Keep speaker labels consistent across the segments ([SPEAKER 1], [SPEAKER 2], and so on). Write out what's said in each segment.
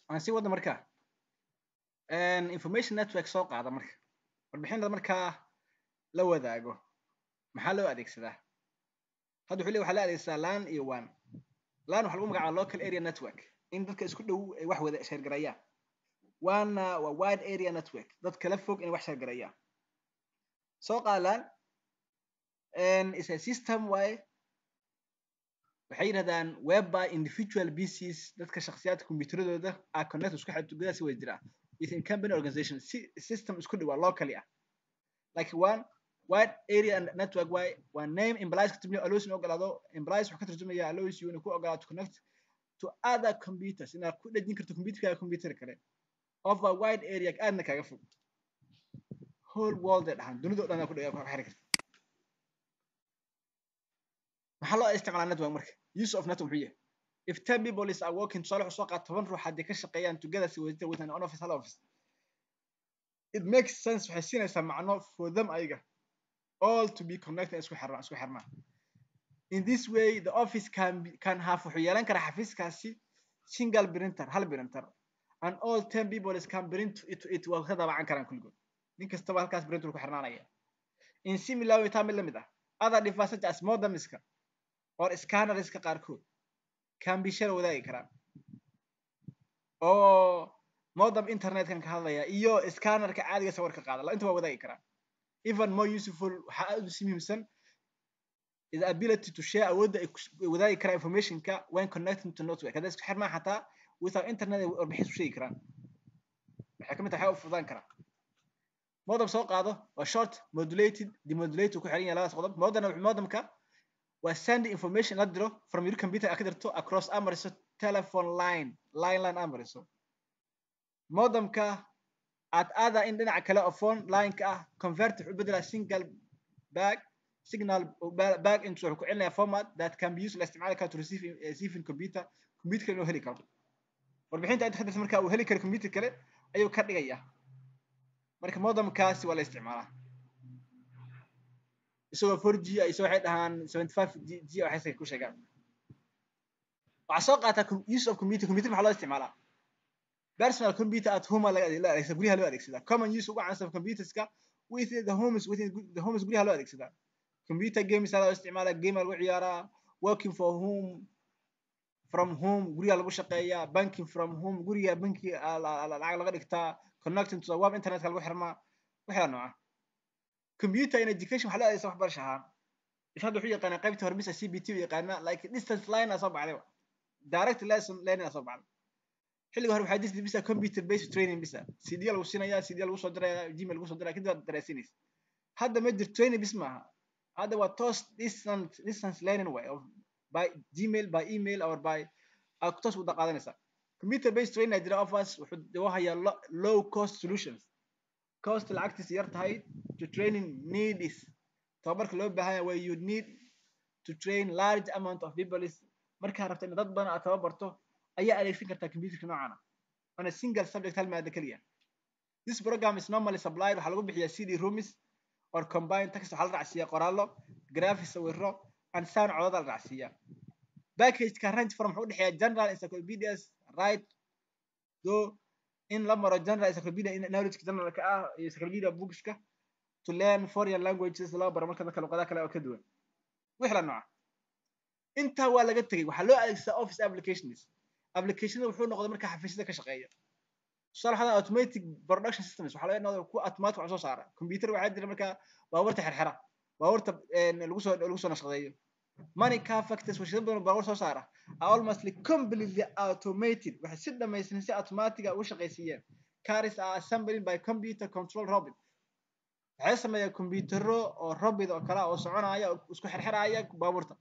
[SPEAKER 1] aan sii wadda markaa information network soo qaada marka warbixinada markaa la wadaago maxaa loo adeegsadaa hadda wuxuu le waxaa la adeegsadaa lan iyo one lan waxa lagu magacaaba local area network in dadka isku dhow ay wax wada sheergarayaan wana waa wide area network dad kala fog inay wax sheergarayaan soo qaada lan is a system waaye waxay yidhahdaan whereby individual pcs dadka shakhsiyaadka kombiyuuteradooda are connected isku xidh tugada si wada jira within company organization si system isku dhawaa locally ah like one wide area network way waa name implies ka turjumaya allows inuu ogolaado implies wuxuu ka turjumaya allows you inuu ku ogolaado to connect to other computers inaad ku dhejin karto computerkaaga computer kale of a wide area aadna kaaga fog whole world ee dhahan dunida o dhan ku xiri karta maxaa loo isticmaalaa network marka use of network muxuu yahay if ten people is are working tusaale wuxuu soo qaata toban ruux haddii ka shaqeeyaan together si wadajir with an on office hal office it makes sense waxay siinaysaa macno for them ayaga all to be connected isku xirnaa isku xirnaa in this way the office can be, can have wuxuu yeelan karaa xafiiskaasi single printer hal printer and all ten people is can print it it waa ka daabacan karaan kulligood nin kastaba halkaas printer ku xirnaanaya in similar way taa mid lamid ah other devices such as modemiska or scannerska qaarkood can be share wadaagi karaan oo modem internetkan ka hadlaya iyo scannerka caadiga sawirka qaada inta waa wadaagi karaan even more useful waxaa aad usi muhiimsan is the ability to share awoodda ay wadaagi karaan informationka when connecting to network hadday isku xirmaan xataa without internet ay warbixis u sheegi karaan waxay kamid tahay waxay u fududaan karaan modem soo qaado waa short modulated demodulated ku xiran yahay labadaas qodob modem modemka waa send information la diro from your computer a ka dirto across amariso telephone line line line amariso modemka at other in dhinaca kale oo phone line-ka ah convert wuxuu bedelaa single bag signal bag into wuxuu ku celinaya format that can be used la isticmaali karo to receive receive in computer computer inuu heli karo warbixinta inta ka dirta marka uu heli karo computer kale ayuu ka dhigaya marka modemkaasi waa la isticmaalaa isagoo four g iso waxay dhahaan seventy five g waxay ku sheegaan waxaa soo qaataa use of computer computer maxaa loo isticmaalaa personal computer at home la adeegsada guryaha loo adeegsadaa common use ugu caansan computerska with the homes with the homes guryaha loo adeegsadaa computer games loo isticmaalaa game lagu ciyaaraa working for home from home guryaha lagu shaqeeyaa banking from home guriga banki lacag laga dhigtaa connecting to the web internetka lagu xirmaa waxaa nooca computer in education waxaa loo adeegsan waxbarasha ahaan hadda wuxuu yaqaanaa qaybta hormisa c b t u yaqaanaa like distance line aa soo baxday direct lesson learning aa soo baxday xilliga hore waxaa jirtay bisa computer based training bisa cd lagu siinaya cd lagu soo diraya gmail lagu soo diraya kadib waad daraasinaysa hadda ma jir training bis maaha hadda waa toos distance distance learning way of by gmail by email or by aad toos wada qaadanaysaa computer based training jira offers wuxuu hayaa low cost solutions cost lacagtiisa yar tahay to training need is tababarka loo baahan yahay where you need to train large amount of people is markaa rabta in dad badan aad tababarto ayaa adeegsan kartaa computerka noocana on a single subject hal maada keliya this program is normally supplied waxaa lagu bixiyaa cd rooms or combined text waxaa la racsiiyaa qoraallo graphics sawiro and sound codada la racsiiyaa packageka range from wuxuu udhexeeya general encyclopedias right though in la maro general encyclopedia knowledge generalka ah iyo encyclopedia bookska to learn foreign languages loo baro marka dadka luqadaha kale oo ka duwan wixla nooca intaa waa laga tegey waxaa loo adeegsadaa office applications applicationada wuxuu noqday marka xafiisyada ka shaqeeya tusaale waxaa automatic production systems waxaa laga noqday ku automatic wax soo saara computer waxaa jira markaa baabuurta xirxira baabuurta lagu soo lagu soo nashqadeeyo money car factors warshado badan baabuur soo saara are almost completely automated waxay si dhamaystiran si automatic ah ugu shaqaysiiyeen cars are assembling by computer control robot waxay sameeyaan kombiyuutaro oo robot oo kale oo soconaya oo isku xirxiraya baabuurta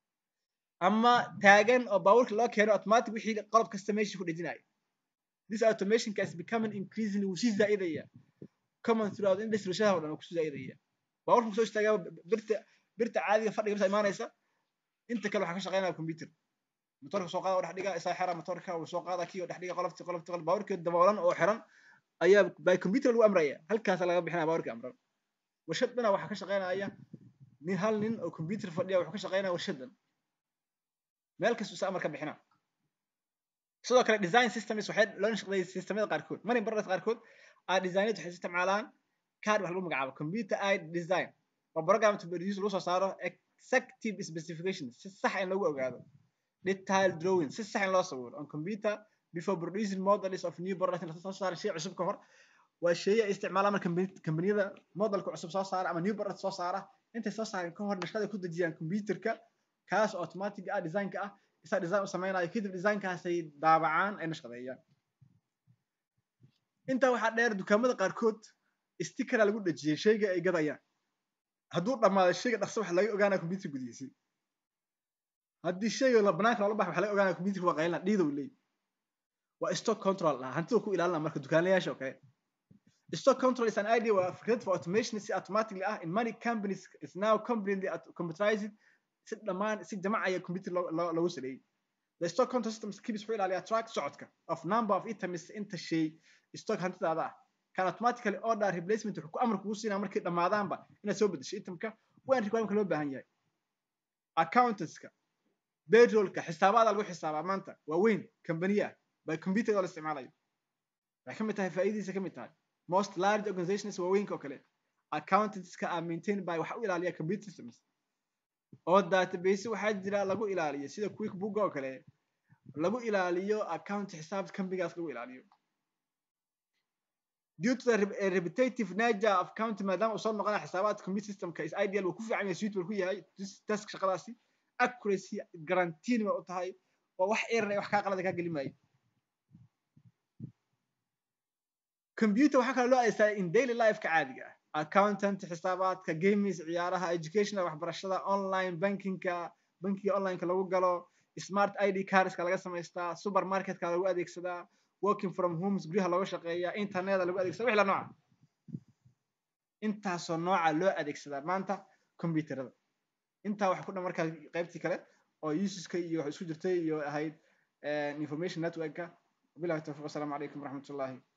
[SPEAKER 1] ama taagan oo baabuurka loo keeno automatic wixii qalab kasta meesha ku dhejinaya this automation is becoming increasingly wuu sii zaa'idaya common throughout industry warshadaha oo dhan kusii zaa'idaya baabuurka kusoo istaagaa birta birta caadiga fadhiga birta imaanaysa inta kale waxaa ka shaqeynaya computer motorka soo qaada oo dhex dhiga isaa xira motorka uu soo qaada kii oo dhex dhiga qolofti qolofti qolof baabuurka daboolan oo xiran ayaa by computer lagu amraya halkaasa laga bixinaya baabuurka amran warshad dhana waxaa ka shaqeynaya nin hal nin oo computer fadhiya wuxuu ka shaqeynaya warshadan meel kasta isa amar ka bixina sidoo kale design systems waxay loo nashqadeeyay systemyada qaarkood money products qaarkood aa designed waxay isticmaalaan card wax lagu magacaabo computer aid design waa program to produce lagu soo saaro exactive specifications si sax in lagu ogaado detail drawing si sax in loo sawiro on computer before producing models of new products in soo saaro shay cusub ka hor waa shay ay isticmaalaan marka kambaniyada modelka cusub soo saara ama new product soo saara intay soo saareen ka hor nashqada ku dejiyaan computerka kaas automatic ah designka ah isaa design u samaynayo kadib designkaasay daabacaan ay nashqadeeyaan intaa waxaa dheer dukaamada qaarkood stickera lagu dhejiyay shayga ay gadayaan hadduu dhammaado shayga dhaqso waxa laga ogaanaya computer gudihiisii haddii shayga la banaanka loola baxa waxa laga ogaanaya computerka waa qaylina dhiidow leey waa stock control ah hantida ku ilaalina marka dukaanlayaasha oo kale stock control is an idea waa fikrad for automation si automatically ah in many companies is now completely computerized si dhammaan si jamacaya computer loogu sameeyey the stock control system keeps wuxuu ilaaliyaa track socodka of number of items inta shay stock hantidaada ah kan automatically order replacement wuxuu ku amar kugu siinaa markay dhammaadaanba inaad soo bedesho itemka waan requirement loo baahan yahay accountantska payrollka xisaabaada lagu xisaabaa maanta waa weyn kambaniya by computer oo la isticmaalayo waxay ka mid tahay faa'iidadiisa ka mid tahay most large organizations waaweynka oo kale accountantska are maintained by waxa u ilaaliya computer systems oo database waxaa jira lagu ilaaliyo sida quickbook oo kale lagu ilaaliyo account xisaab kambigaas lagu ilaaliyo due to the repetitive nature of counting maadaama uu soo noqonaya xisaabaadka computer systemka is ideal wuu ku fiican yahay suitable ku yahay task shaqadaasi accuracy guarantee ba u tahay oo wax error wax kaa qalada kaa geli maayo computer waxaa kale loo adeegsadaa in daily life-ka caadiga ah accountant xisaabaadka games ciyaaraha educational waxbarashada online bankingka bankiga onlineka lagu galo smart id cardska laga samaystaa supermarketka lagu adeegsadaa working from homes guryaha looga shaqeeyaa interneta lagu adeegsada wixla nooca intaasoo nooca loo adeegsadaa maanta computerada intaa waxa ku dhan markaa qaybtii kale oo useska iyo wax isku jirtay iyo ahayd information networka bilahi tawfiq wasalaamu calaykum waraxmatullahi